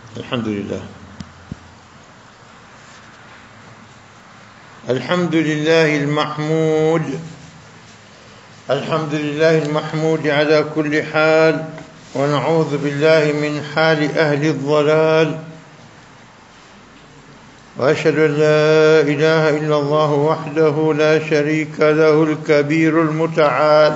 الحمد لله الحمد لله المحمود الحمد لله المحمود على كل حال ونعوذ بالله من حال أهل الضلال وأشهد أن لا إله إلا الله وحده لا شريك له الكبير المتعال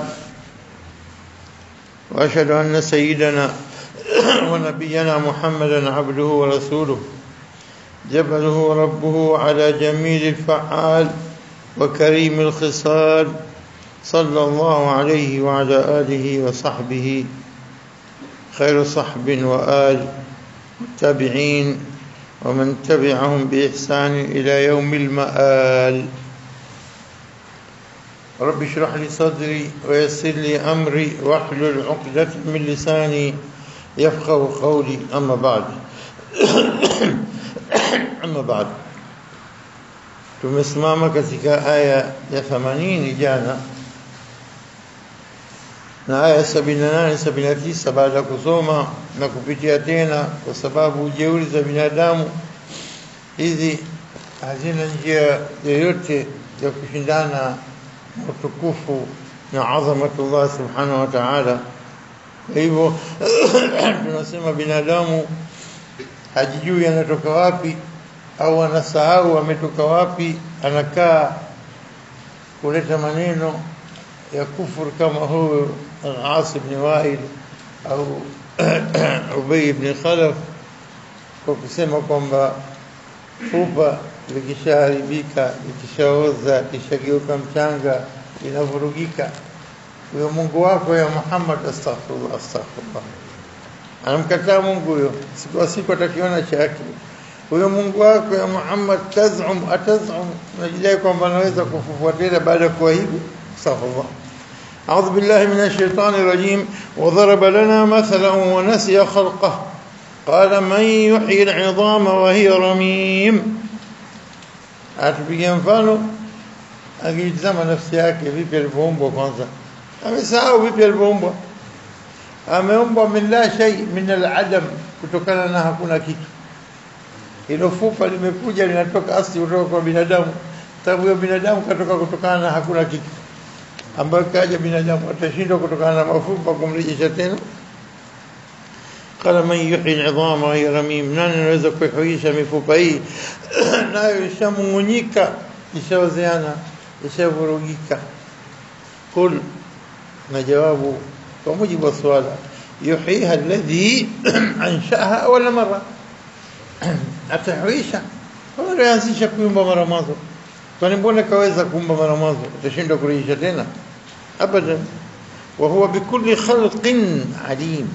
وأشهد أن سيدنا ونبينا محمدا عبده ورسوله جبله ربه على جميل الفعال وكريم الخصال صلى الله عليه وعلى آله وصحبه خير صحب وآل متابعين ومن تبعهم بإحسان إلى يوم المآل رب اشرح لي صدري ويسر لي أمري واحلل عقدة من لساني يفقه قولي أما بعد أما بعد tumesimama katika aya ya 80 jana na aya 78 79 baada ya kusoma na kupitia tena kwa sababu ujeuri za binadamu hizi hazina njia yoyote ya kushindana na utukufu na adhamatullah subhanahu wa ta'ala kwa hivyo tunasema binadamu hajijui anatoka wapi au anasahau ametoka wapi anakaa kuleta maneno ya kufur kama huyo al-As ibn Wa'il au Ubay ibn Khalaf kwa kusema kwamba fupa likishaharibika likishaoza likishageuka mchanga linavurugika huyo Mungu wako ya Muhammad astaghfirullah astaghfirullah anamkataa Mungu huyo siku wa siku atakiona chake huyo Mungu wako ya Muhammad tazum atazum unajidai kwamba anaweza kufufua tena baada ya kuwa hivi astaghfirullah أعوذ بالله من الشيطان الرجيم وضرب لنا مثلا ونسي خلقه قال من يحيي العظام وهي رميم atupigia mfano akitazama nafsi yake vipi alivyoumbwa kwanza amesahau vipi alivyoumbwa ameumbwa min la shay min al-adam kutokana na hakuna kitu hilo fupa limekuja linatoka asli kutoka kwa binadamu sababu huyo binadamu katoka kutokana na hakuna kitu ambayo kaja binadamu atashindwa kutokana na mafupa kumrejesha tena qala man yuhyi al-'idhama wa hiya ramim nani anaweza kuihuisha mifupa hii nayo ishamung'unyika ishaozeana ishavurugika kul na jawabu kwa mujibu wa swala yuhyiha alladhi anshaaha awala mara atahuisha alianzisha kuumba mara mwanzo kwani mbona kaweza kuumba mara mwanzo atashindwa kurejesha tena abadan wa huwa bikulli khalqin alim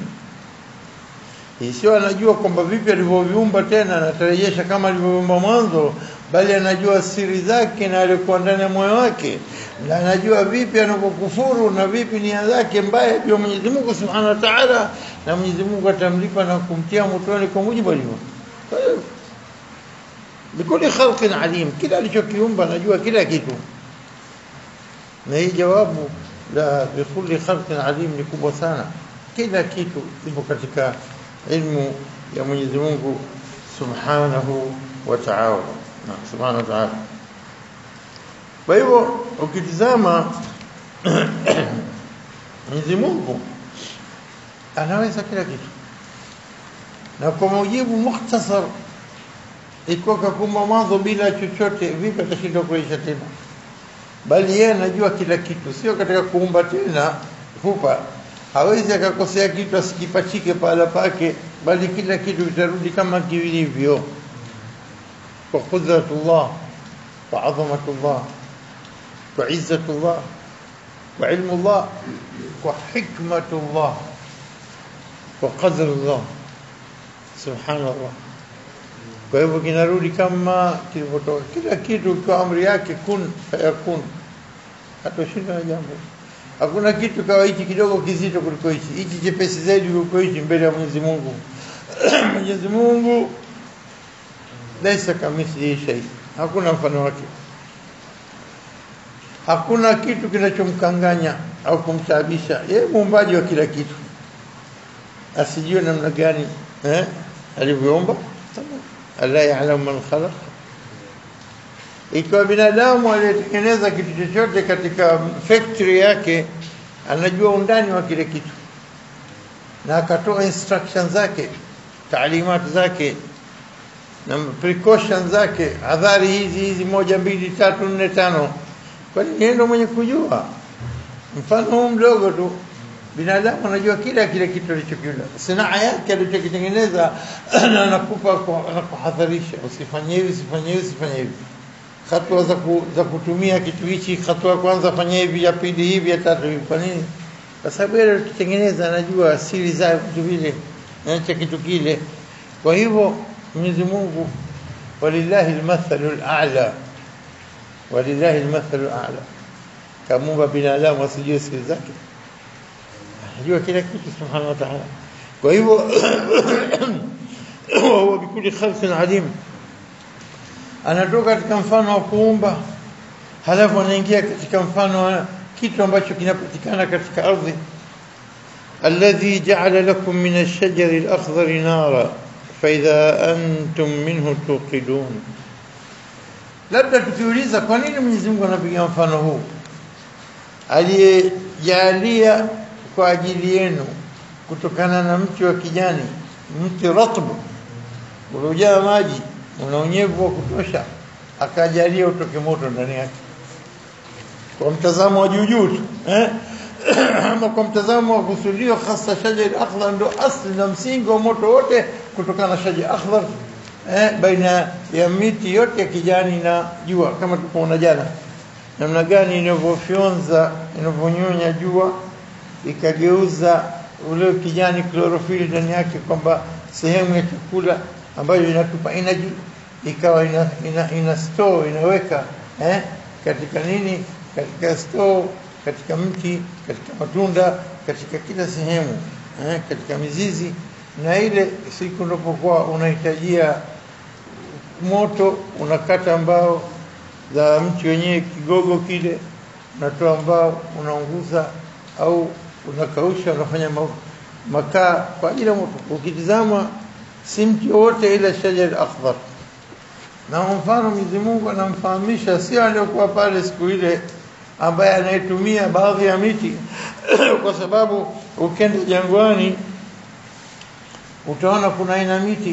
sio anajua kwamba vipi alivyoviumba tena anarejesha kama alivyoviumba mwanzo bali anajua siri zake na alikuwa ndani ya moyo wake na anajua vipi anapokufuru na vipi nia zake mbaya juu Mwenyezi Mungu Subhanahu wa Ta'ala na Mwenyezi Mungu atamlipa na kumtia motoni kwa mujibu alivyo bikuli khalqin alim kila alichokiumba anajua kila kitu na hii jawabu la bikuli khalqin alim ni kubwa sana kila kitu kipo katika ilmu ya Mwenyezi Mungu Subhanahu wa Ta'ala na Subhanahu wa Ta'ala kwa hivyo ukitizama Mwenyezi Mungu anaweza kila kitu na kwa mujibu mukhtasar iko kakumba mwanzo bila chochote vipi atashindwa kuisha tena bali yeye anajua kila kitu sio katika kuumba tena fupa hawezi akakosea kitu asikipachike pahala pake bali kila kitu kitarudi kama kilivyo kwa qudratullah kwa adhamatullah kwa izzatullah kwa ilmullah kwa hikmatullah kwa qadarullah subhanallah kwa hivyo kinarudi kama kilivyotoka kila kitu kwa amri yake kun fayakun hatoshinda na jambo hakuna kitu kawa hichi kidogo kizito kuliko hichi hichi chepesi zaidi kuliko hichi mbele ya Mwenyezi Mungu Mwenyezi Mungu laisa kamithlihi shay hakuna mfano wake hakuna kitu kinachomkanganya au kumtaabisha yeye muumbaji wa kila kitu asijue namna gani eh alivyoumba alla ya'lamu man khalaq ikiwa binadamu aliyetengeneza kitu chochote katika factory yake anajua undani wa kile kitu na akatoa instruction zake taalimati zake na precaution zake adhari hizi hizi moja mbili tatu nne tano kwani yeye ndo mwenye kujua mfano huu mdogo tu binadamu anajua kila kile kitu alichokila sanaa yake alichokitengeneza na anakupa anakuhadharisha usifanye hivi usifanye hivi usifanye hivi hatua za, ku, za kutumia kitu hichi hatua kwanza fanya hivi ya pili hivi ya tatu hivi kwa nini kwa sababu yeye alikitengeneza anajua asili za vitu vile cha kitu kile kwa hivyo Mwenyezi Mungu walillahi almathalu al'a walillahi almathalu al'a kamuumba binadamu asijue siri zake anajua kila kitu subhanahu wa ta'ala kwa hivyo huwa bikuli khalqin alim anatoka katika mfano wa kuumba halafu anaingia katika mfano wa kitu ambacho kinapatikana katika ardhi alladhi ja'ala lakum min ash-shajari al-akhdari nara فإذا أنتم منه توقدون labda tukiuliza kwa nini Mwenyezi Mungu anapiga mfano huu aliyejalia kwa ajili yenu kutokana na mti wa kijani mti ratbu uliojaa maji una unyevu wa kutosha akajalia utoke moto ndani yake kwa mtazamo wa juu juu tu eh ama kwa mtazamo wa kusudio hasa shajar akhdar ndo asli na msingi wa moto wote kutokana na shajar akhdar eh, baina ya miti yote ya kijani na jua kama tulipoona jana namna gani inavyofyonza inavyonyonya jua ikageuza ule kijani chlorophyll ndani yake kwamba sehemu ya chakula ambayo inatupa energy ikawa ina, ina, ina store inaweka eh, katika nini katika store katika mti katika matunda katika kila sehemu eh, katika mizizi na ile siku unapokuwa unahitajia moto unakata mbao za mti wenyewe kigogo kile unatoa mbao unaunguza au unakausha unafanya makaa kwa ajili ya moto ukitizama si mti wote ila shajar akhdar na mfano Mwenyezi Mungu anamfahamisha sio aliyokuwa pale siku ile ambaye anayetumia baadhi ya miti kwa sababu ukenda jangwani utaona kuna aina miti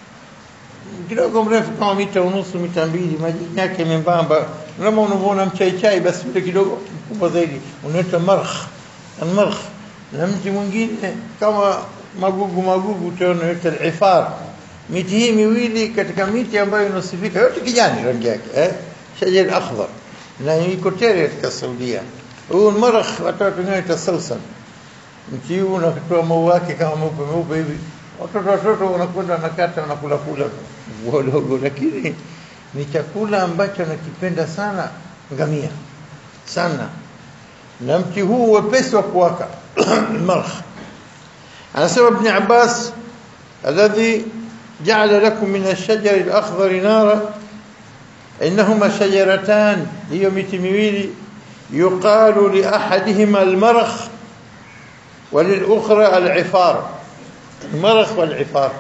kidogo mrefu kama mita unusu mita mbili majani yake membamba kama unavyoona mchaichai basi ule kidogo mkubwa zaidi unaitwa markh almarkh na mti mwingine kama magugu magugu utaona unaitwa alifar miti hii miwili katika miti ambayo inasifika yote kijani rangi yake eh shajar akhdar na iko tele katika Saudia huu marakh watoto wengine tasawsan mti huu unatoa maua yake kama meupe meupe hivi watoto watoto wanakwenda wanakata wanakula kula wadogo lakini ni chakula ambacho nakipenda sana ngamia sana na mti huu wepesi wa kuwaka marakh anasema ibn Abbas alladhi جعل لكم من الشجر الأخضر نارا إنهما شجرتان هي متمويل يقال لأحدهما المرخ وللأخرى العفار المرخ والعفار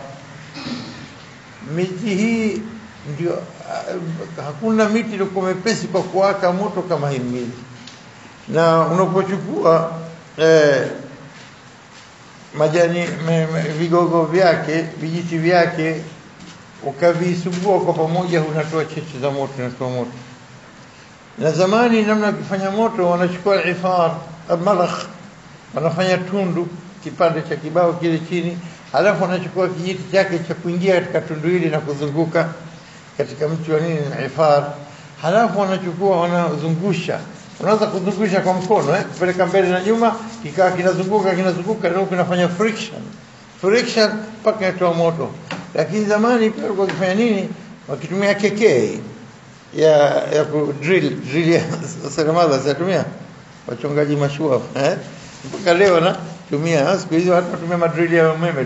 miti hii ndio hakuna miti ilikuwa mepesi kwa kuwaka moto kama hii mili na unapochukua eh, majani me, me, vigogo vyake vijiti vyake ukavisugua kwa pamoja unatoa cheche za moto unatoa moto na zamani namna wakifanya moto wanachukua ifar malakh wanafanya tundu kipande cha kibao kile chini halafu wanachukua kijiti chake cha kuingia katika tundu hili na kuzunguka katika mti wa nini na ifar halafu wanachukua wanazungusha unaweza kuzungusha kwa mkono eh kupeleka mbele na nyuma kikaa kinazunguka kinazunguka ndio kinafanya friction friction mpaka inatoa moto lakini zamani pia walikuwa wakifanya nini wakitumia kekee ya ya ku drill drill ya seremala zatumia wachongaji mashua eh mpaka leo na tumia siku hizi watu watumia madrill ya umeme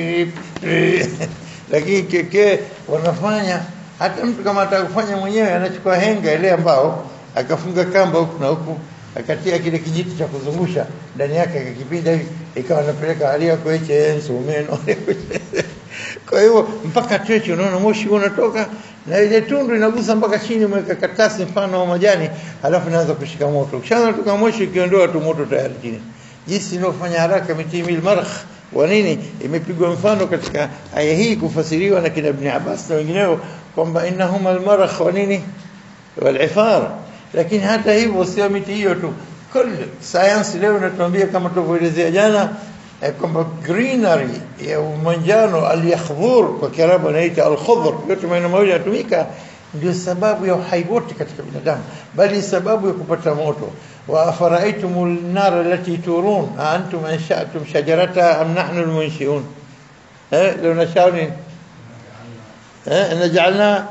lakini kekee wanafanya hata mtu kama atakufanya mwenyewe anachukua henga ile ambao akafunga kamba huku na huku akatia kile kijiti cha kuzungusha ndani yake akakipinda hivi ikawa anapeleka alia kweche enso umeno kwa hiyo mpaka cheche unaona moshi unatoka na ile tundu inagusa mpaka chini mweka karatasi mfano wa majani halafu inaanza kushika moto kishaanza kutoka moshi ikiondoa tu moto tayari chini jinsi inayofanya haraka mitimil marakh wa nini imepigwa mfano katika aya hii kufasiriwa na kina Ibn Abbas na wengineo kwamba innahuma almarakh wa nini walifar lakini hata hivyo sio miti hiyo tu kul science leo inatuambia kama tulivyoelezea jana eh, kwamba greenery ya manjano aliyakhdhur kwa kiarabu anaita alkhudhr yote maneno mawili yanatumika ndio sababu ya uhai wote katika binadamu bali sababu ya kupata moto wa afaraitum an-nar allati turun a antum ansha'tum shajarataha am nahnu al-munshi'un eh law nasha'u eh naj'alna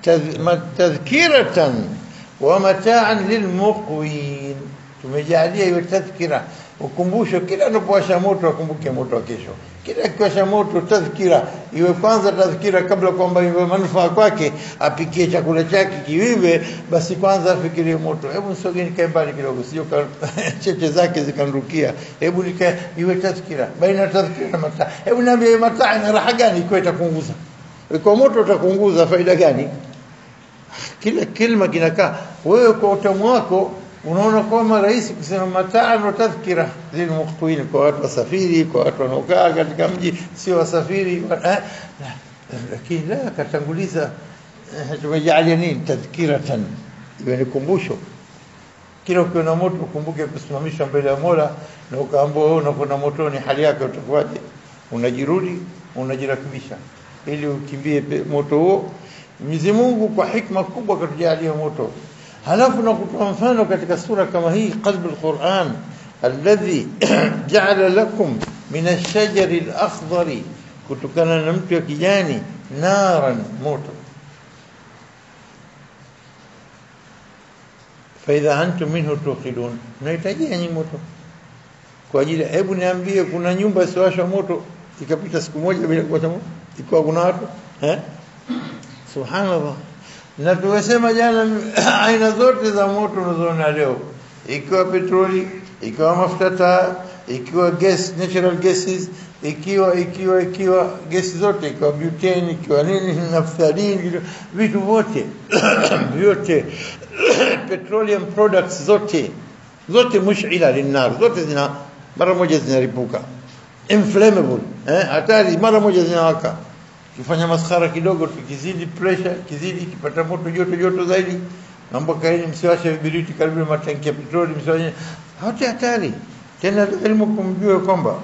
tadhkiratan wa mata'an lilmuqwin tumejalia hiyo tadhkira ukumbusho kila unapowasha moto akumbuke moto wa kesho kila kiwasha moto tadhkira iwe kwanza tadhkira kabla kwamba iwe manufaa kwake apikie chakula chake kiwive basi kwanza afikirie moto hebu nisogeni kae mbali kidogo sio cheche zake zikanrukia hebu nikae iwe tadhkira baina tadhkira na mataa hebu niambie mataa ina raha gani ikiwa itakunguza kwa moto utakunguza faida gani kila kilma kinakaa wewe kwa utamu wako unaona kwamba rahisi kusema mataa na tadhkira lilmuqtuin kwa watu wasafiri kwa watu wanaokaa katika mji sio wasafiri eh, lakini la katanguliza eh, tumejalia nini tadhkiratan iwe ni kumbusho kila ukiwa na moto ukumbuke kusimamishwa mbele ya Mola na ukaambiwa wewe unakwenda motoni hali yake utakuwaje unajirudi unajirakibisha ili ukimbie moto huo Mwenyezi Mungu kwa hikma kubwa katujalia moto halafu na kutoa mfano katika sura kama hii qalb alquran alladhi ja'ala lakum min ash-shajari al-akhdari kutokana na mtu wa kijani naran moto faidha antum minhu tuqidun mnahitaji nyinyi moto kwa ajili hebu niambie kuna nyumba isiwashwa moto ikapita siku moja bila kuwasha moto ikiwa kuna watu eh subhanallah na tumesema jana aina zote za moto unazoona leo ikiwa petroli ikiwa mafuta taa ikiwa gas natural gases ikiwa ikiwa ikiwa gesi zote ikiwa butane ikiwa nini naphthalin vitu vyote vyote petroleum products zote zote mushila linnar zote zina mara moja zinaripuka inflammable eh hatari mara moja zinawaka kifanya maskhara kidogo tukizidi pressure kizidi kipata moto joto joto zaidi mambo kaini msiwashe vibiriti karibu na matanki ya petroli msiwashe hata hatari tena elimu kumjue kwamba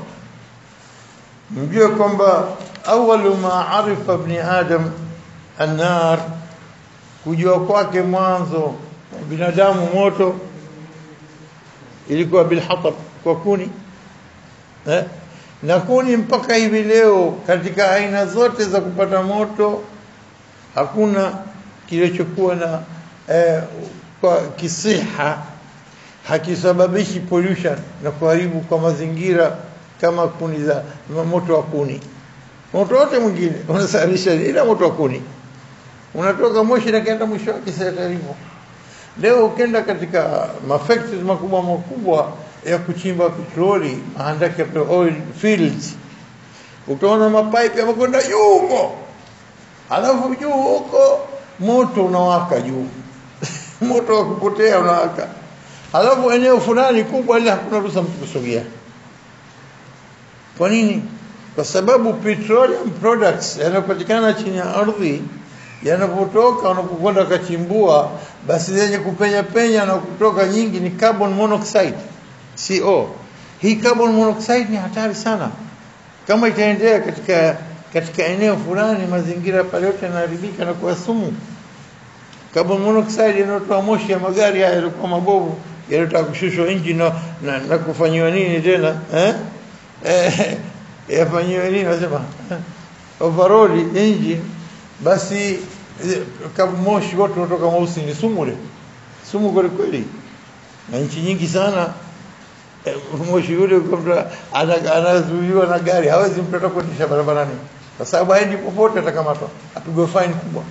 mjue kwamba awalu ma arifa ibn adam annar kujua kwake mwanzo binadamu moto ilikuwa bilhatab kwa kuni eh? na kuni mpaka hivi leo katika aina zote za kupata moto hakuna kilichokuwa na eh, kwa kisiha hakisababishi pollution na kuharibu kwa mazingira kama kuni za moto wa kuni moto wote mwingine unasababisha ila moto wa kuni unatoka moshi na kenda mwisho wake hivyo leo ukenda katika mafactories makubwa makubwa ya kuchimba petroli mahandaki ya oil fields utaona mapipe yamekwenda juu huko alafu juu huko moto unawaka juu moto wa kupotea unawaka alafu eneo fulani kubwa ile hakuna ruhusa mtu kusogea kwa nini kwa sababu petroleum products yanayopatikana chini ya ardhi yanapotoka unapokwenda kachimbua basi zenye kupenya penya na kutoka nyingi ni carbon monoxide CO. Hii carbon monoxide ni hatari sana. Kama itaendelea katika katika eneo fulani mazingira pale yote yanaharibika na kuwa sumu. Carbon monoxide inatoa moshi ya magari haya yalikuwa mabovu yanataka kushushwa engine na, na, na kufanyiwa nini tena eh eh yafanyiwa nini nasema overall engine basi kama moshi wote unatoka mweusi ni sumu ile sumu kweli kweli na nchi nyingi sana moshi yule anazuiwa na gari hawezi mtu atakuendesha barabarani kwa sababu haendi popote atakamatwa apigwe fine kubwa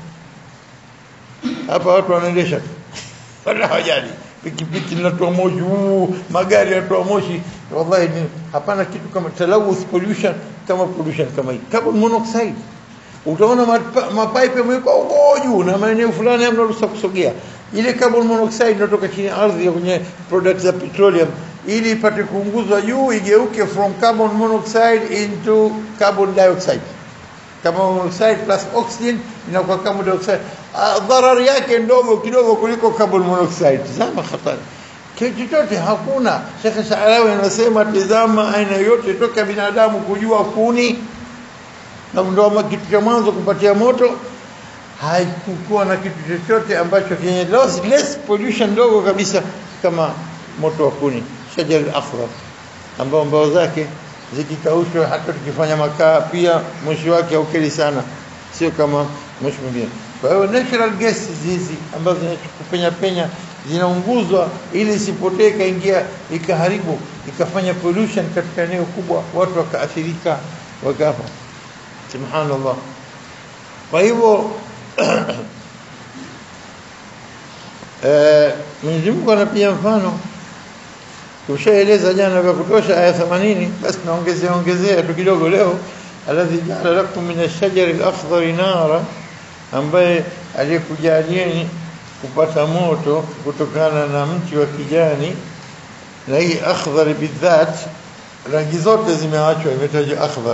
hapa watu wanaendesha wala hawajali pikipiki linatoa moshi huu magari yanatoa moshi wallahi ni hapana kitu kama talawuth pollution kama pollution kama hii carbon monoxide utaona mapa- mapaipu yamewekwa huko juu na maeneo fulani hamna ruhusa kusogea. Ile carbon monoxide inatoka chini ya ardhi ya kwenye products za petroleum ili ipate kuunguzwa juu igeuke from carbon monoxide into carbon dioxide. Carbon monoxide plus oxygen inakuwa carbon dioxide. Ah, Dharari yake ndogo kidogo kuliko carbon monoxide. Tazama hatari. Kitu chochote hakuna. Sheikh Shaarawi anasema tazama aina yote toka binadamu kujua kuni na ndio ma- kitu cha mwanzo kupatia moto haikukuwa na kitu chochote ambacho chenye less, less pollution ndogo kabisa kama moto wa kuni shajar al-akhdar ambao mbao zake zikikaushwa hata tukifanya makaa pia moshi wake haukeli sana sio kama moshi mwingine kwa hiyo natural gases hizi ambazo zinapenya penya zinaunguzwa ili isipotee ikaingia ikaharibu ikafanya pollution katika eneo kubwa watu wakaathirika wakafa subhanallah kwa hivyo eh, Mwenyezi Mungu anapiga mfano tushaeleza jana vya kutosha aya 80 basi naongezea ongezea tu kidogo leo alladhi ja'ala lakum min ash-shajari al-akhdari nara ambaye aliyekujalieni kupata moto kutokana na mti wa kijani na hii akhdhar bidhat rangi zote zimeachwa imetajwa akhdhar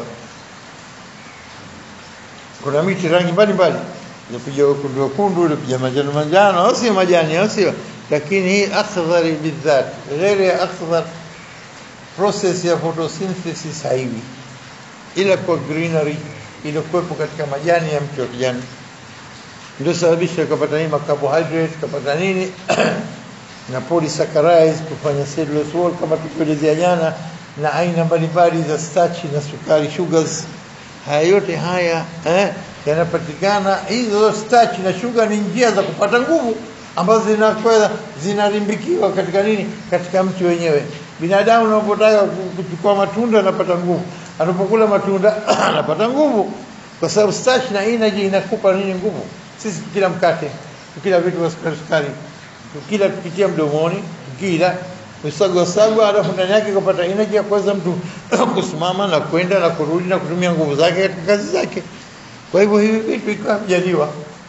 kuna miti rangi mbalimbali ilikuja wekundu wekundu ilikuja manjano manjano au sio majani au sio lakini hii akhdhari bidhat ghairi ya akhdhar process ya photosynthesis haiwi ila kwa greenery iliyokuwepo katika majani ya mti wa kijani ndio sababisha kapata nini carbohydrate kapata nini na polysaccharides kufanya cellulose wall kama tukielezea jana na aina mbalimbali za starch na sukari sugars haya yote haya eh, yanapatikana hizo starch na sugar ni njia za kupata nguvu ambazo zinakwenda zinarimbikiwa katika nini katika mti wenyewe binadamu unapotaka kuchukua matunda anapata nguvu anapokula matunda anapata nguvu kwa sababu starch na energy inakupa nini nguvu sisi tukila mkate tukila vitu vya sukari sukari tukila tukitia mdomoni tukila usagwa sagwa alafu ndani yake kupata energy ya kuweza mtu kusimama na kwenda na kurudi na kutumia nguvu zake katika kazi zake kwa hivyo hivi vitu ikawa mjaliwa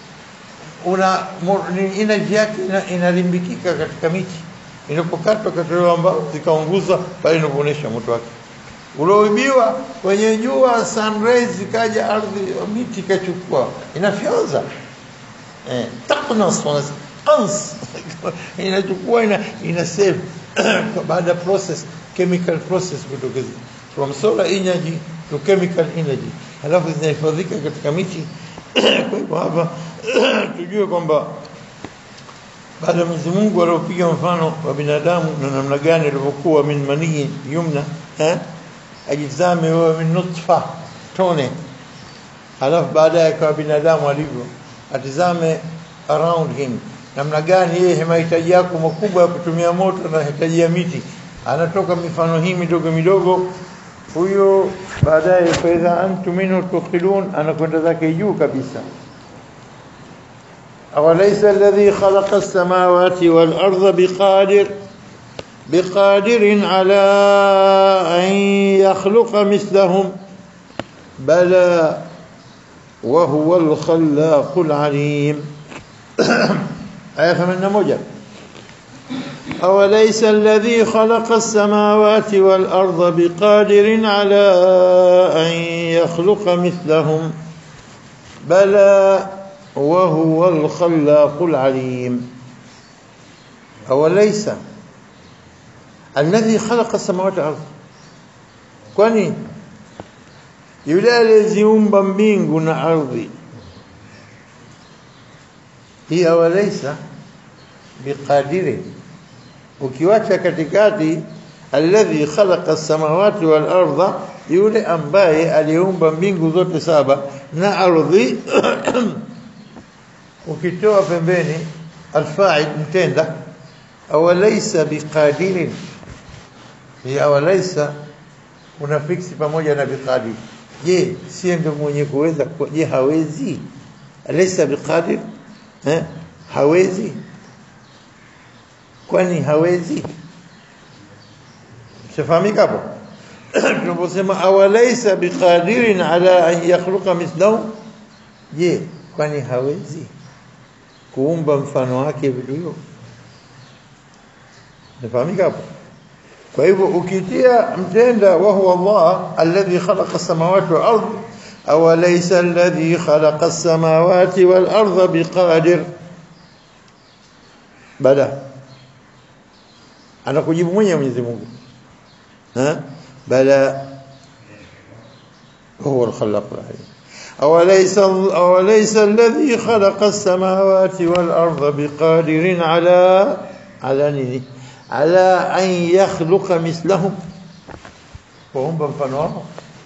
una mo- ni energy yake ina- inalimbikika katika miti inapokatwa katolewa mbao zikaunguzwa pale inapoonyesha moto wake ulioibiwa kwenye jua sunrise ikaja ardhi miti ikachukua inafyonza eh, taqnas wanas qans inachukua ina, ina save baada ya process chemical process kutokeza from solar energy to chemical energy halafu zinahifadhika katika miti kwa hivyo hapa tujue kwamba baada ya Mwenyezi Mungu aliopiga mfano wa binadamu na namna gani alivyokuwa min manii yumna eh ajizame wewe min nutfa tone halafu baadaye akawa binadamu alivyo atizame around him namna gani yeye mahitaji yako makubwa ya kutumia moto na mahitaji ya miti anatoka mifano hii midogo midogo huyo baadaye faidha antum minhu tuqilun anakwenda zake juu kabisa أوليس الذي خلق السماوات والأرض بقادر بقادر على أن يخلق مثلهم بلى وهو الخلاق العليم آية ثمانية موجة أوليس الذي خلق السماوات والأرض بقادر على أن يخلق مثلهم بلى وهو الخلاق العليم أوليس الذي خلق السماوات والأرض kwani yule aliyeziumba mbingu na ardhi hii awalaisa biqadirin ukiwacha katikati alladhi khalaqa as-samawati wal arda yule ambaye aliumba mbingu zote saba na ardhi ukitoa pembeni alfa'il mtenda awalaysa biqadirin ya awalaysa una fiksi pamoja na biqadir je si ndio mwenye kuweza ku- je hawezi alaysa biqadir eh hawezi kwani hawezi shafahamika hapo tunaposema awalaysa biqadirin ala an yakhluqa mithlahu je kwani hawezi kuumba mfano wake vitu hivyo nafahamika hapo kwa hivyo ukitia mtenda wa huwa Allah alladhi khalaqa as-samawati wal ardh aw laysa alladhi khalaqa as-samawati wal ardha biqadir bala anakujibu mwenyewe Mwenyezi Mungu ha bala هو الخلاق العليم أوليس, أوليس الذي خلق السماوات والأرض بقادر على على نيني على أن يخلق مثلهم وهم بنفنوا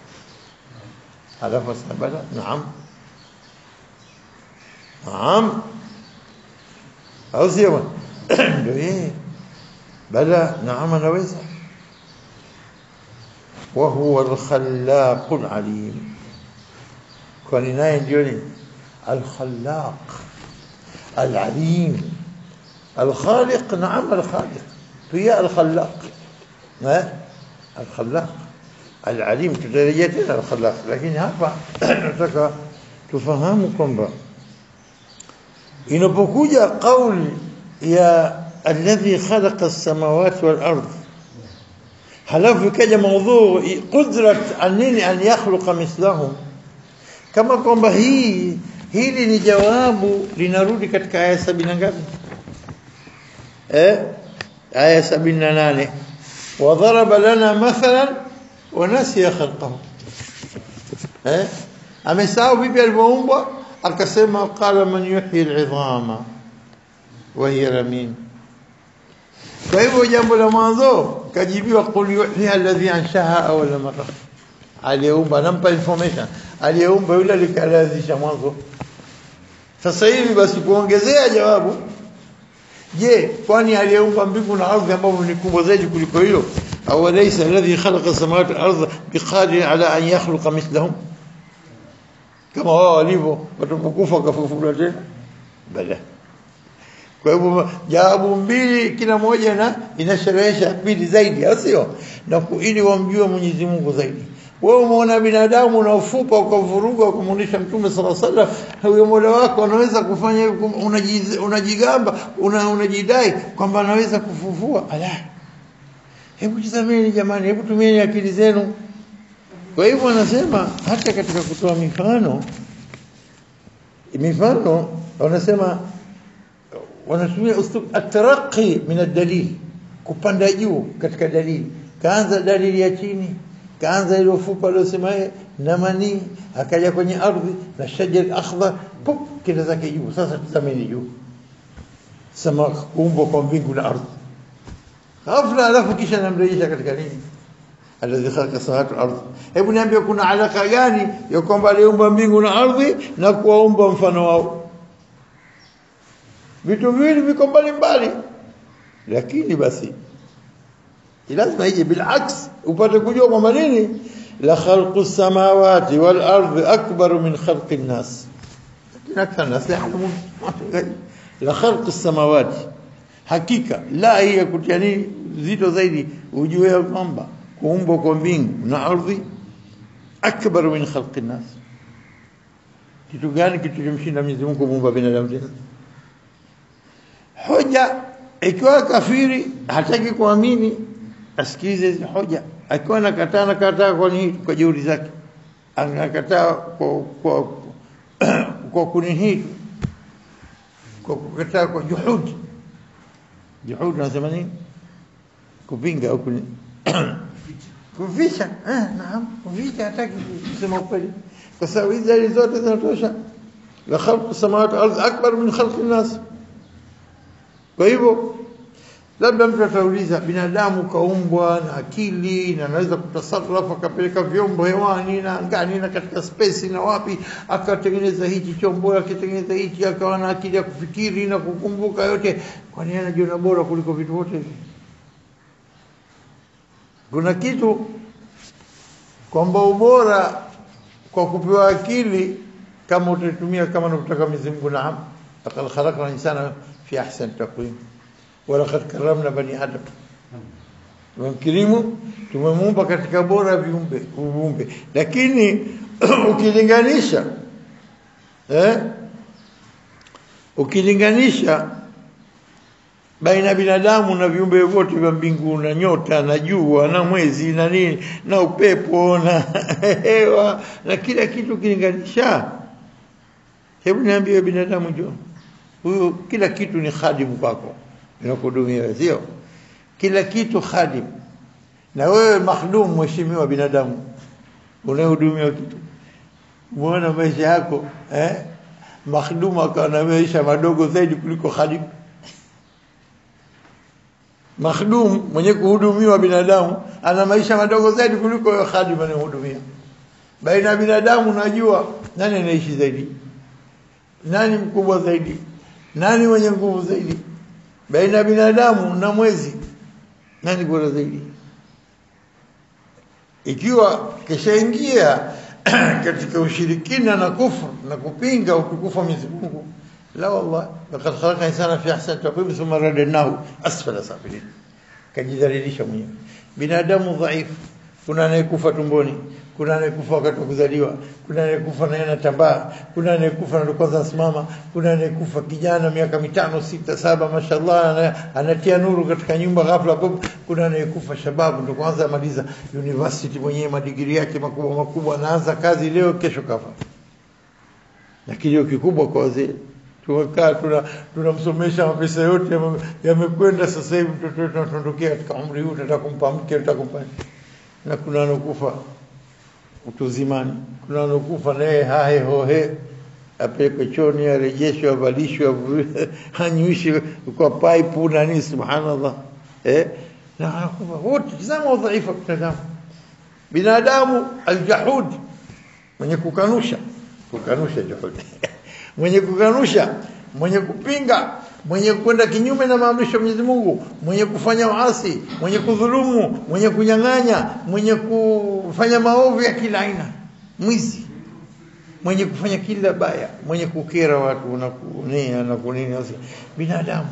على فسبلا نعم نعم أو سيما بلى نعم أنا ويسع وهو الخلاق العليم kwani naye ndio ni alkhallaq alalim alkhaliq naam alkhaliq pia alkhallaq eh alkhallaq alalim tutarejea tena alkhallaq lakini hapa nataka tufahamu kwamba inapokuja kauli ya alladhi khalaqa as-samawati wal ardh halafu ikaja maudhu qudrat anini an yakhluqa mithlahum kama kwamba hii hili ni jawabu linarudi katika aya sabini ngapi eh aya sabini na nane وضرب لنا مثلا ونسي خلقه eh amesahau vipi alivyoumbwa akasema qala man yuhyi al'idhama wa hiya ramim kwa hivyo jambo la mwanzo kajibiwa qul yuhyi alladhi anshaha awwala marra aliyeumba nampa information aliyeumba yule alikalaazisha mwanzo sasa hivi basi kuongezea jawabu je kwani aliyeumba mbingu na ardhi ambavyo ni kubwa zaidi kuliko hilo au laysa alladhi khalaqa samawati wal ardha biqadir ala an yakhluqa mithlahum kama wao walivyo watapokufa wakafufuliwa tena bala kwa hivyo jawabu mbili kila moja na inasherehesha pili zaidi au sio na ili wamjue Mwenyezi Mungu zaidi wewe umeona binadamu unaofupa ukavuruga ukamuonesha mtume sala sallam huyo mola wako anaweza kufanya unajigamba una, unajidai kwamba anaweza kufufua ala hebu tazameni jamani hebu tumieni akili zenu kwa hivyo anasema hata katika kutoa mifano mifano wanasema wanatumia uslub at-taraqi min ad-dalil kupanda juu katika dalili kaanza dalili ya chini kaanza ile ufupa aliyosema yeye na manii akaja kwenye ardhi na shajar akhdar pop kila zake juu sasa tazameni juu sama kuumbwa kwa mbingu na ardhi ghafla alafu kisha namrejesha katika nini alladhi khalaqa samawati wal ardh hebu niambie kuna alaka gani ya kwamba aliumba mbingu na ardhi na kuwaumba mfano wao vitu viwili viko mbali mbali lakini basi lazima ije bilaks upate kujua kwamba nini la khalqu samawati wal ardi akbar min khalqi an-nas lakini akthar nas la ya'lamun la khalqu samawati hakika la hiya kutia nini zito zaidi ujue kwamba kuumbwa kwa mbingu na ardhi akbar min khalqi an-nas kitu gani kitu kimshinda Mwenyezi Mungu kuumba binadamu tena hoja ikiwa kafiri hataki kuamini asikize hizo hoja akiwa anakataa nakataa kwa nini kwa jeuri zake anakataa kwa kwa kwa kunihi kwa kukataa kwa juhudi juhudi nasema nini kupinga au kuni kuficha eh naam kuficha hataki kusema ukweli kwa sababu hizi dalili zote zinatosha la khalqu samawati wal ardi akbar min khalqi nas kwa hivyo labda mtu atauliza binadamu kaumbwa na akili na anaweza kutasarrafu akapeleka vyombo hewani na angani na katika space na wapi akatengeneza hichi chombo akatengeneza hichi akawa na akili ya kufikiri na kukumbuka yote kwa nini anajiona bora kuliko vitu vyote hivi kuna kitu kwamba ubora kwa kupewa akili kama utatumia kama unavyotaka Mwenyezi Mungu naam laqad khalaqna insana fi ahsani taqwim walaqad karramna bani adam tumemkirimu tumemuumba katika bora viumbe viumbe lakini ukilinganisha eh ukilinganisha baina ya binadamu na viumbe vyote vya mbinguni na nyota na jua na mwezi na nini na upepo na hewa na kila kitu ukilinganisha hebu niambie binadamu jo huyu kila kitu ni khadimu kwako inakuhudumia sio kila kitu khadim na wewe makhdum mheshimiwa binadamu unahudumia kitu muona maisha yako eh makhdum akawa na maisha madogo zaidi kuliko khadim makhdum mwenye kuhudumiwa binadamu ana maisha madogo zaidi kuliko yule khadim anayehudumia baina ya binadamu najua nani anaishi zaidi nani mkubwa zaidi nani mwenye nguvu zaidi baina ya binadamu na mwezi nani bora zaidi ikiwa kishaingia katika ushirikina na kufru na kupinga utukufu wa Mwenyezi Mungu la wallah laqad khalaqna insana fi ahsani taqwim thumma radadnahu asfala safilin kajidhalilisha mwenyewe binadamu dhaifu kuna anayekufa tumboni kuna anayekufa wakati wa kuzaliwa kuna anayekufa na anatambaa kuna anayekufa na kwanza asimama kuna anayekufa kijana miaka mitano sita saba mashallah anatia nuru katika nyumba ghafla pop kuna anayekufa shababu ndo kwanza amaliza university mwenyewe madigiri yake makubwa makubwa anaanza kazi leo kesho kafa na kilio kikubwa kwa wazee tumekaa tuna tunamsomesha mapesa yote yamekwenda sasa hivi mtoto wetu anatondokea katika umri huu tunataka kumpa mke tunataka kumpa na kuna anokufa utuzimani kuna anokufa naye hahe hohe apelekwe choni arejeshwe avalishwe anyuishwe kwa pipe na nini subhanallah eh na anakufa wote tazama udhaifu wa binadamu binadamu aljahud mwenye kukanusha kukanusha jahud mwenye kukanusha mwenye kupinga mwenye kwenda kinyume na maamrisho ya Mwenyezi Mungu, mwenye kufanya uasi, mwenye kudhulumu, mwenye kunyang'anya, mwenye kufanya maovu ya kila aina, mwizi, mwenye kufanya kila baya, mwenye kukera watu na kunia na kunini, binadamu.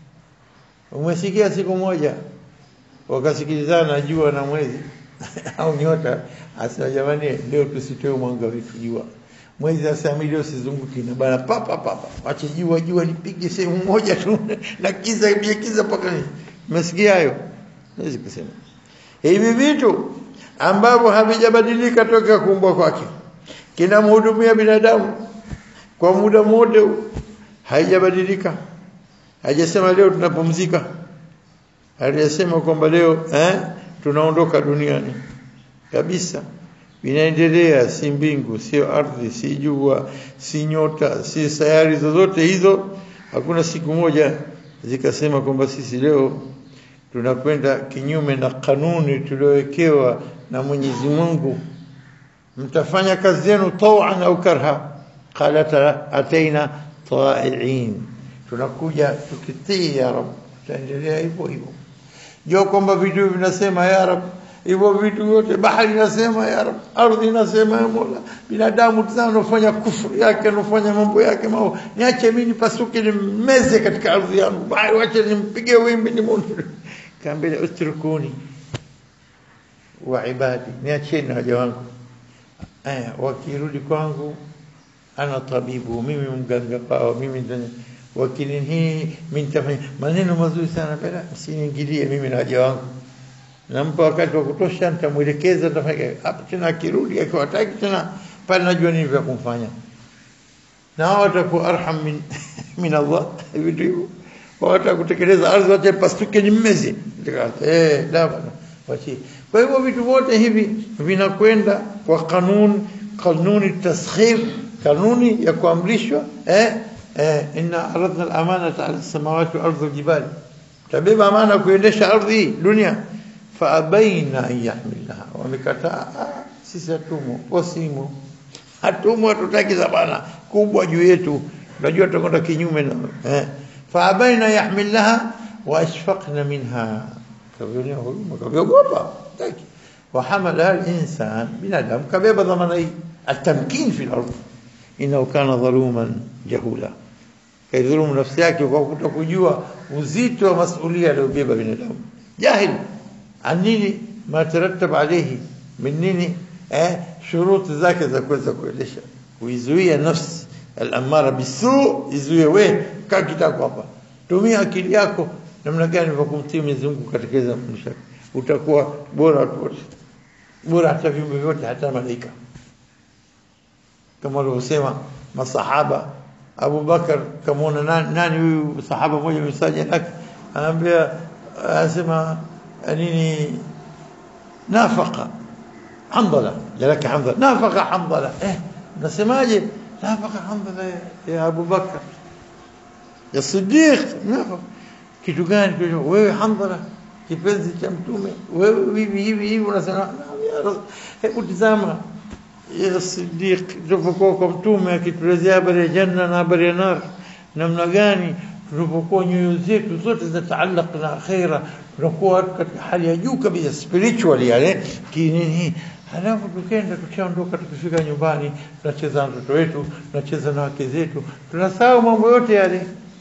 Umesikia siku moja wakasikilizana jua na mwezi au nyota, asema jamani, leo tusitoe mwanga wetu jua mwezi sasa milio sizunguki na bana papa papa ache jua jua lipige sehemu moja tu na kiza bie kiza paka umesikia hayo naweza kusema hivi vitu ambavyo havijabadilika toka kuumbwa kwake kinamhudumia binadamu kwa muda wote haijabadilika hajasema leo tunapumzika aliyesema kwamba leo eh, tunaondoka duniani kabisa vinaendelea si mbingu sio ardhi si jua si nyota si sayari zozote hizo hakuna siku moja zikasema kwamba sisi leo tunakwenda kinyume na kanuni tuliowekewa na Mwenyezi Mungu mtafanya kazi yenu tawan au karha qalat ataina ta'iin tunakuja tukitii ya rab tutaendelea hivyo hivyo jo kwamba vitu vinasema ya rab hivyo vitu vyote bahari inasema ya rab ardhi inasema ya mola binadamu tazama anafanya kufuru yake anafanya mambo yake mao niache mimi nipasuke nimeze katika ardhi yangu bahari wache nimpige wimbi nimuone kaambia utrukuni wa ibadi niacheni waja wangu aya wakirudi kwangu ana tabibu mimi mganga wao mimi wakini hii mimi nitafanya maneno mazuri sana bila msiniingilie mimi na waja wangu nampa wakati wa kutosha nitamwelekeza nitafanya hapo tena akirudi akiwataki tena pale najua nini vya kumfanya na hao watakuwa arham min min Allah vitu hivyo watakutekeleza ardhi wacha pastuke ni mmezi eh da bana wachi kwa hivyo vitu vyote hivi vinakwenda kwa kanuni kanuni taskhir kanuni ya kuamrishwa eh eh inna aradna al-amanata ala as-samawati wal ardi wal jibali tabeba amana kuendesha ardhi dunia faabaina an yahmilnaha wamekataa sisi hatumo wasimo hatumo hatutaki zabana kubwa juu yetu unajua tutakwenda kinyume na eh faabaina yahmilnaha wa ashfaqna minha kavionea huruma kaviogopa taki وحملها الإنسان بنادم كبيبة ضمني التمكين في الأرض إنه كان ظلوما جهولا كيظلم نفسه yake kwa kutokujua uzito wa masulia aliyobeba binadamu jahil عن nini ما ترتب عليه من nini eh shuruti zake za kuweza kuendesha kuizuia nafsi al-amara bisu izuie we kaa kitako hapa tumia akili yako namna gani kwa kumtii Mwenyezi Mungu katika maisha utakuwa bora watu wote bora hata viumbe vyote hata malaika kama walivyosema masahaba Abu Bakar kamwona nani, nani huyu sahaba mmoja msaja lake anaambia anasema nini nafaka Hamdala jalaka Hamdala nafaka Hamdala eh unasemaje nafaka Hamdala ya Abu Bakar ya Siddiq nafaka kitu gani wewe Hamdala kipenzi cha mtume wewe hivi hivi hivi unasema hebu tizama ya Siddiq tulipokuwa kwa mtume akituelezea habari ya janna na habari ya nar namna gani tulipokuwa nyoyo zetu zote zinataalaq na akhira tunakuwa katika hali ya juu kabisa spiritually yale kinini halafu tukenda tukishaondoka tukifika nyumbani tunacheza na watoto wetu tunacheza na wake zetu tunasahau mambo yote yale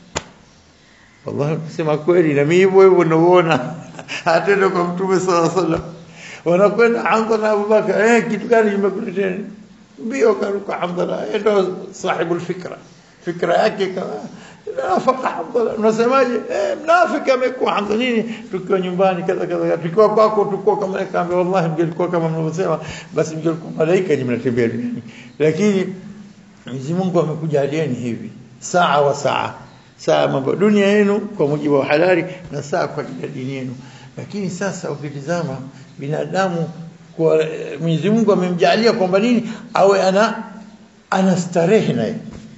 wallahi kusema kweli na mimi hivyo hivyo naona hatendo kwa mtume sallallahu alaihi wasallam wanakwenda Hamza na Abubakar eh kitu gani kimekuletea mbio karuka Hamza ndo sahibu alfikra fikra yake kama nafaka Hamza unasemaje eh mnafiki amekuwa Hamza nini tukiwa nyumbani kaza kaza tukiwa kwako tukua kama kaambia wallahi mngelikuwa kama mnavyosema basi mngelikuwa malaika ni mnatembea duniani lakini Mwenyezi Mungu amekujalieni hivi saa wa saa saa mambo dunia yenu kwa mujibu wa halali na saa kwa ajili ya dini yenu lakini sasa ukitizama binadamu kwa Mwenyezi Mungu amemjalia kwamba nini awe ana ana starehe naye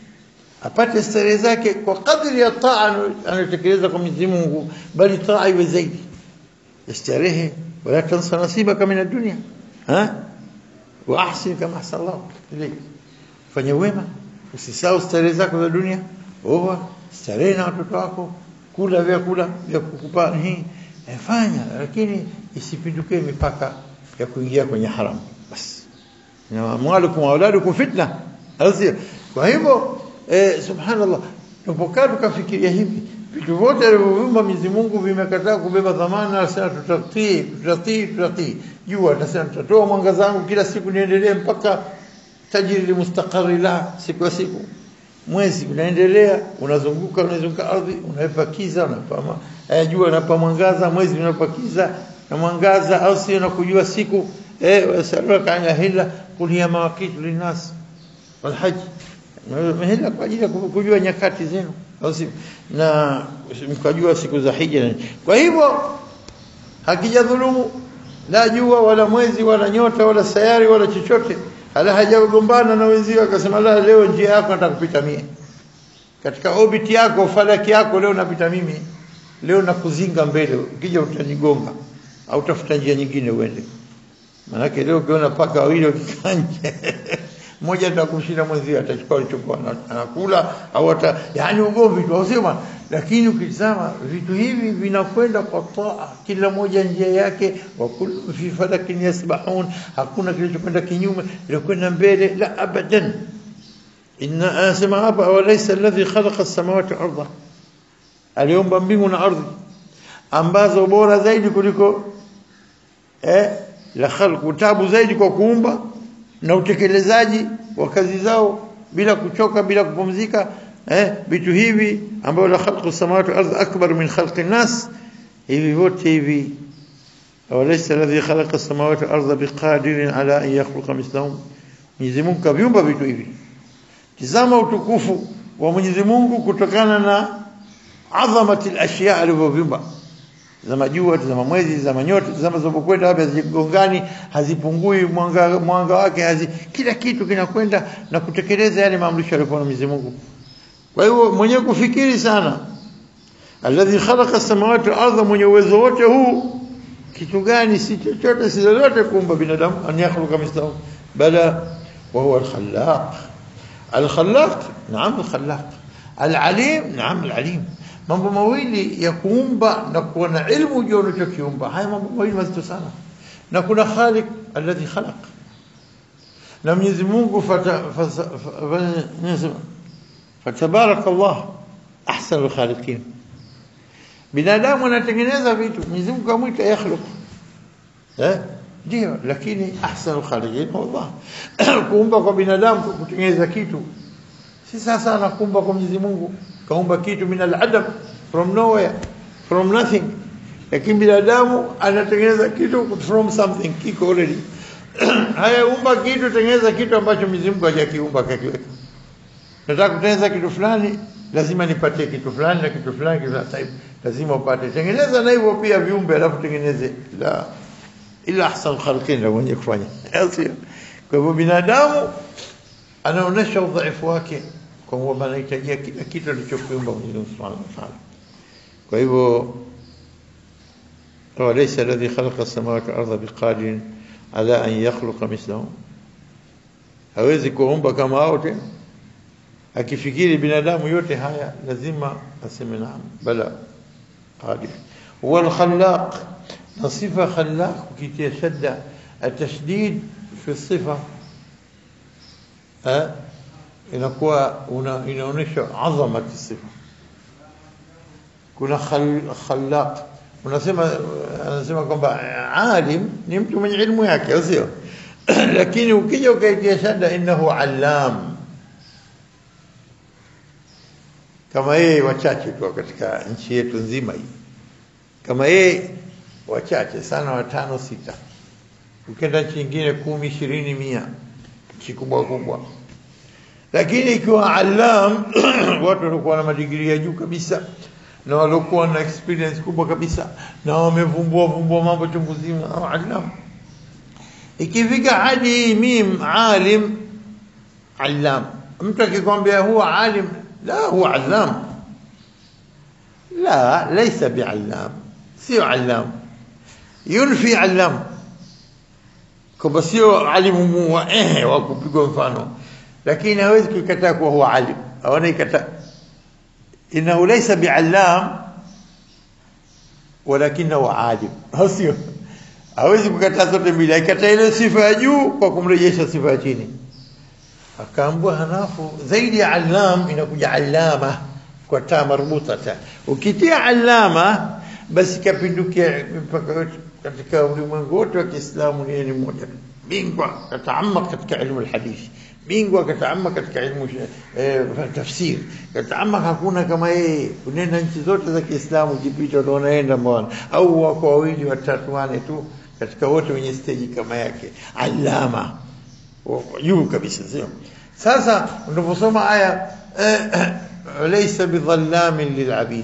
apate starehe zake kwa kadri ya taa anayotekeleza kwa Mwenyezi Mungu bali taa iwe zaidi starehe wala tansa nasibaka min ad-dunya ha wa ahsin kama ahsana Allah ilayk fanya wema usisahau starehe zako za dunia oa starehe na watoto wako kula vyakula vya kukupa hii fanya lakini isipindukie mipaka ya kuingia kwenye haramu basi na amwalukum wa auladukum fitna azia kwa hivyo eh, subhanallah tupokaa tukafikiria hivi vitu vyote alivyoviumba Mwenyezi Mungu vimekataa kubeba dhamana sasa tutatii tutatii tutatii jua atasema tutatoa mwangaza wangu kila siku niendelee mpaka tajiri mustaqarri la siku ya siku mwezi unaendelea unazunguka unazunguka ardhi unaipa kiza unaipa eh, jua unapa mwangaza mwezi unapa kiza na mwangaza au sio na kujua siku eh wasalaka anga hila kulia mawakitu linas walhaj mehela kwa ajili ya kujua nyakati zenu au sio na mkajua siku za hija kwa hivyo hakijadhulumu la jua wala mwezi wala nyota wala sayari wala chochote hala hajagombana na wenzio akasema la leo njia yako nataka kupita mie katika orbit yako falaki yako leo napita mimi leo nakuzinga mbele ukija utanigonga au tafuta njia nyingine uende manake leo ukiona paka wawili wakikanje mmoja atakushinda mwenzio atachukua alichokuwa anakula au hata yani ugomvi tu ausema lakini ukitazama vitu hivi vinakwenda kwa taa kila moja njia yake wa kullu fi falakin yasbahun hakuna kilichokwenda kinyume ilikwenda mbele la abadan inna asema hapa awalaysa alladhi khalaqa as-samawati wal arda aliumba mbingu na ardhi ambazo bora zaidi kuliko eh la khalqu tabu zaidi kwa kuumba na utekelezaji wa kazi zao bila kuchoka bila kupumzika eh vitu hivi ambavyo la khalqu samawati wal ardh akbar min khalqi nas hivi vyote hivi awalaysa alladhi khalaqa as-samawati wal ardha biqadirin ala an yakhluqa mithlahum Mwenyezi Mungu kaviumba vitu hivi tizama utukufu wa Mwenyezi Mungu kutokana na adhamati al-ashya alivyoviumba zama jua zama mwezi zama nyota zama zinapokwenda hapa hazigongani hazipungui mwanga mwanga wake hazi, kila kitu kinakwenda na kutekeleza yale maamrisho aliyopewa na Mwenyezi Mungu kwa hiyo mwenye kufikiri sana alladhi khalaqa as-samawati wal ardha mwenye uwezo wote huu kitu gani si chochote si lolote kuumba binadamu an yakhluqa mithlahu bala wa huwa al-khallaq al-khallaq naam al-khallaq al-alim naam al-alim mambo mawili ya kuumba na kuwa na ilmu juu unachokiumba haya mambo mawili mazito sana na kuna khaliq alladhi khalaq na Mwenyezi Mungu fata fatabarakallah ahsanul khaliqin binadamu anatengeneza vitu Mwenyezi Mungu amwita yakhluq eh ndio lakini ahsanul khaliqin wallah kuumba kwa binadamu kutengeneza kitu si sasa anakumba kwa Mwenyezi Mungu kaumba kitu min al-adam from nowhere from nothing lakini binadamu anatengeneza kitu from something kiko already haya umba kitu tengeneza kitu ambacho Mwenyezi Mungu hajakiumba kakiweka nataka kutengeneza kitu fulani lazima nipatie kitu fulani na kitu fulani kitu fulani lazima upate tengeneza na hivyo pia viumbe alafu tengeneze la ila ahsan khalqin ndio mwenye kufanya sio kwa hivyo binadamu anaonesha udhaifu wake kwa kuwa anahitajia kila kitu alichokiumba Mwenyezi Mungu Subhanahu wa Ta'ala kwa hivyo وليس الذي خلق السماوات والأرض بقادر على أن يخلق مثلهم hawezi kuumba kama hao tena akifikiri binadamu yote haya lazima aseme naam bala qadir huwa al-khallaq na sifa khallaq ukitia shadda التشديد في الصفه ها inakuwa inaonyesha azama sifa kuna khallaq unasema anasema kwamba alim ni mtu mwenye ilmu yake sio lakini ukija ukaitia shada innahu allam kama yeye wachache tu katika nchi yetu nzima hii kama yeye wachache sana watano sita ukienda nchi nyingine kumi ishirini mia nchi kubwa kubwa lakini ikiwa allam watu walikuwa na madigrii ya juu kabisa na waliokuwa na experience kubwa kabisa na wamevumbua vumbua mambo chungu zima allam ikifika hadi mim alim allam mtu akikwambia huwa alim la huwa allam la laysa biallam sio allam yunfi allam kwamba sio alimu wa ehe wa kupigwa mfano lakini hawezi kuikataa kuwa huwa alim hawana ikataa إنه ليس بعلام ولكنه عالم sio hawezi kukataa zote mbili akataa ile sifa ya juu kwa kumrejesha sifa ya chini akaambua halafu zaidi ya allam inakuja allama kwa taa marbuta ta ukitia allama basi kapindukia mpaka yote katika ulimwengu wote wa Kiislamu ni ni mmoja bingwa kataamak katika ilmu alhadithi bingwa kataamak katika ilmu eh, tafsir kataamak hakuna kama yeye unenda nchi zote za Kiislamu jipita unaenda mbona au wako wawili watatu wane tu katika wote wenye stage kama yake alama juu kabisa sio sasa unaposoma aya laysa bidhallamin lilabid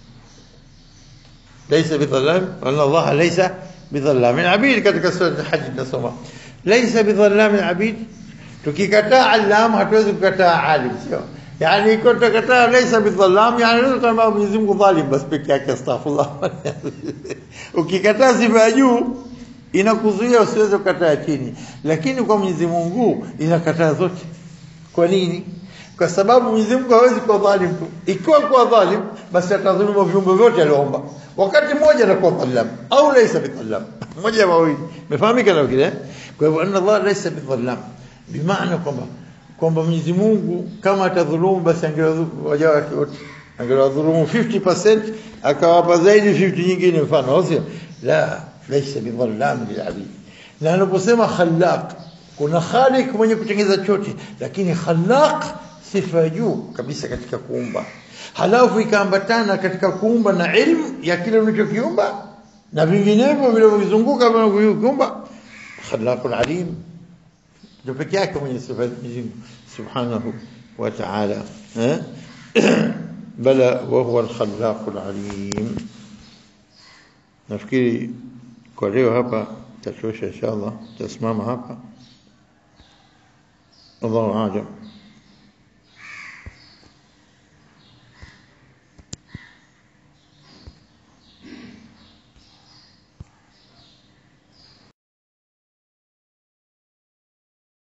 laysa bidhallam anna Allah laysa bidhallamin abid katika sura al-hajj tunasoma laysa bidhallamin abid tukikataa allam hatuwezi kukataa alim sio yani iko tutakataa laysa bidhallam yani ndio kama Mwenyezi Mungu dhalim basi peke yake astaghfirullah ukikataa sifa ya juu inakuzuia usiweze kukataa chini lakini kwa Mwenyezi Mungu inakataa zote kwa nini kwa sababu Mwenyezi Mungu hawezi kuwa dhalim tu ikiwa kuwa dhalim basi atadhulumu viumbe vyote aliomba wakati mmoja anakuwa dhalam au laysa bidhalam mmoja mawili umefahamika na kile kwa hivyo anna Allah laysa bidhalam bimaana kwamba kwamba Mwenyezi Mungu kama atadhulumu basi angewaja wake wote angewadhulumu 50% akawapa zaidi 50 nyingine mfano au sio la laysa bidhalam lilabid na anaposema khallaq kuna khaliq mwenye kutengeneza chote lakini khallaq sifa juu kabisa katika kuumba halafu ikaambatana katika kuumba na ilmu ya kile ulichokiumba na vinginevyo vilivyozunguka kuumba khallaqul alim ndio peke yake mwenye sifa Mwenyezi subhanahu wa ta'ala bala wa huwa al-khallaqul alim nafikiri kwa leo hapa tatosha inshallah tasimama hapa الله أعلم